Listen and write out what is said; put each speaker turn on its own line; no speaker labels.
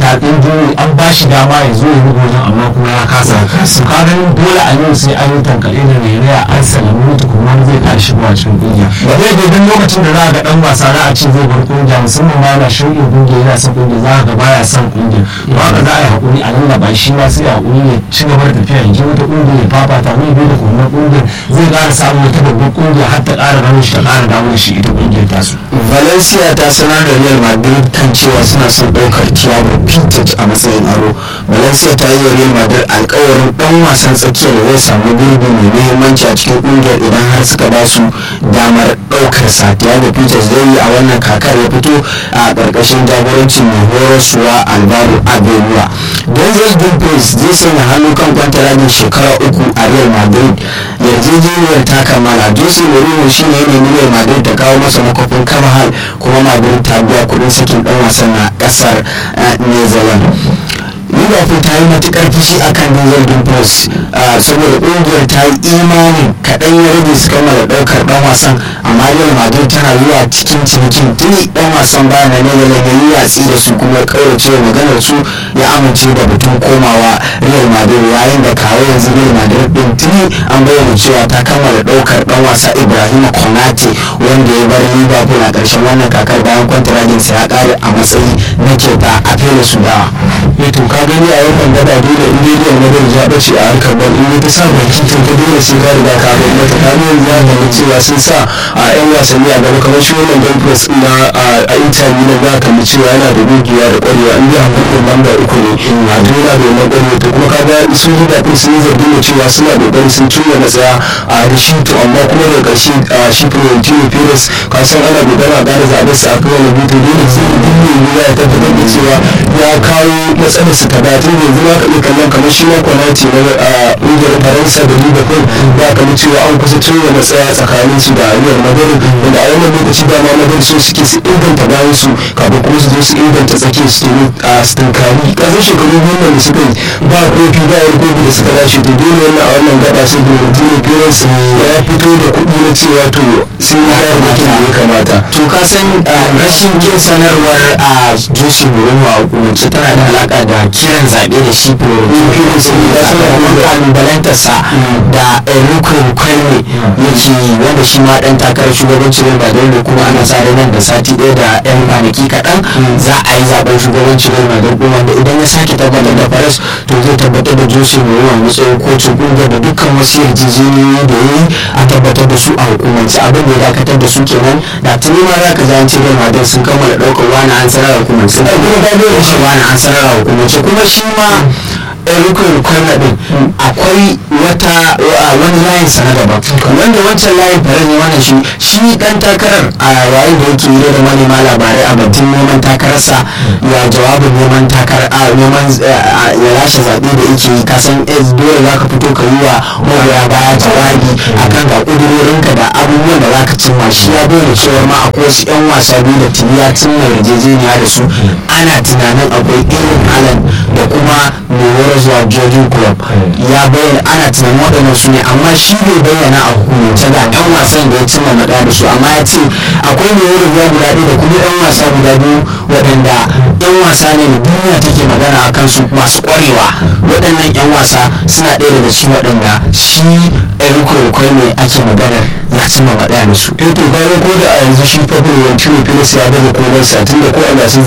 ɗin dole an ba shi dama ya zo ya buga wajen amma kuma ya kasa su ka ganin dole a yau sai an yi tankale da rairaya an salamu tukunna zai ƙara shigowa cikin ƙungiya ba zai da duk lokacin da za a ga ɗan wasa za a ce zai bar ƙungiya musamman ma yana shirya ƙungiya yana son ƙungiya za a ga baya son ƙungiya to haka za a yi haƙuri a lallaba shi ma sai haƙuri ya ci gaba da tafiya yanzu wata ƙungiya ya fafata mai bai da kuma ƙungiyar zai ƙara samun wata babbar ƙungiya har ta ƙara ranar shi ta ƙara dawo da shi ita ƙungiyar tasu.
valencia ta sanar da real madrid kan cewa suna son ɗaukar thiago pintage a matsayin aro valencia ta yi wa real madrid alkawarin ɗan wasan tsakiyar da zai samu gurbi mai muhimmanci a cikin ƙungiyar idan har suka ba su damar ɗaukar sa thiago pintage zai yi a wannan kakar ya fito a ƙarƙashin jagorancin mai horaswa alvaro abeluwa denzel dumfries zai sanya hannu kan kwantaragin shekara uku a real madrid yarjejeniyar ta kammala jose mourinho shine ya nemi real madrid ta kawo masa makwafin carvajal kuma madrid ta biya kudin sakin dan wasan na kasar netherlands liverpool ta yi matukar fushi akan denzel dumfries saboda kungiyar ta yi imanin kaɗan ya rage su kammala ɗaukar ɗan wasan amma real madrid tana zuwa cikin cinikin tuni ɗan wasan baya na netherlands ya yi watsi da su kuma kaurace maganar su ya amince da batun komawa real madrid yayin da kawo yanzu real madrid din tuni an bayyana cewa ta kammala ɗaukar ɗan wasa ibrahim konate wanda ya bar liverpool a ƙarshen wannan kakar bayan kwantaraginsa ya ƙare a matsayi na kyauta a fere su dawa.
to ka gani a yau ban gaba dole in dai real madrid ya bace a harkar bal in ta sa baki to ka dole sai ka riga ka bai mata ka ne ya ga cewa sun sa a yan wasanni a gaba kamar shi wannan dumfries na a inter milan za ka cewa yana da gogewa da kwarewa in dai hakurin lamba uku ne a dole da wannan kwarewa to kuma ka ga sun yi daɗin sun yi zargin da cewa suna kokari sun cimma matsaya a rishi to amma kuma da ƙarshe a shi Florentino Perez ka san ana kokari a ƙara zaɓen sa a kan wani butu dole sai duk mai ya tabbatar da cewa ya kawo matsalar su ta batun yanzu ma ka iya kallon kamar shi ma kwanati na ƙungiyar faransa da liverpool ba ka mu cewa an kusa cimma matsaya tsakanin su da real madrid wanda a wannan lokaci ba ma madrid so suke su inganta bayan su kafin kuma su zo su inganta tsakiyar su domin a stinkari ƙasar shekaru biyu nan da suka yi ba kofi ba wani kofi da suka dace to dole wannan a wannan gaba sai Florentino Perez ya fito da kuɗi na cewa to sun yi hayar da ya kamata
to ka san rashin kin sanarwar a Jose Mourinho a hukumance tana da alaka da kiran zaɓe da shi Florentino Perez ya sakamakon kalubalantarsa da Enrico Kwame yake wanda shi ma ɗan takarar shugabancin Real Madrid da kuma ana sa nan da sati ɗaya da 'yan kwanaki kaɗan za a yi zaben shugabancin Real Madrid wanda idan ya sake tabbatar da Perez to zai tabbatar da Jose Mourinho a matsayin kocin ƙungiyar da dukkan wasu yarjejeniyoyi da ya yi a tabbatar da su a hukumance abin da ya dakatar da su kenan da tuni ma za ka ji an ce Real Madrid sun kammala ɗaukar wani an sanar a hukumance da kuma da da shi wani an sanar a hukumance kuma shi ma rukun kwana din akwai wata wani layin sa na daban wanda wancan layin fara ne wannan shi shi dan takarar a yayin da yake yi da manema labarai a batun neman takararsa ya jawabin neman takar a neman ya lashe zaɓe da yake yi kasan dole za ka fito ka yi wa magoya baya jawabi akan ga ƙudurorinka da abubuwan da za ka cimma shi ya bayyana cewa ma akwai wasu 'yan wasa biyu da tuni ya cimma yarjejeniya da su ana tunanin akwai irin alan da kuma mai zuwa jojin club ya bayyana ana tunanin waɗannan su ne amma shi bai bayyana a hukumance ga 'yan wasan da ya cimma maɗa da su amma ya ce akwai mai wurin ruwa guda ɗaya da kuma 'yan wasa guda biyu waɗanda 'yan wasa ne da duniya take magana a kansu masu ƙwarewa waɗannan 'yan wasa suna ɗaya daga cikin waɗanda shi Enrico Kwai ne ake maganar ya cimma maɗa da su.
eh to bayan ko da a yanzu shi fa Florentino Perez ya daga komai sa tunda ko a gasar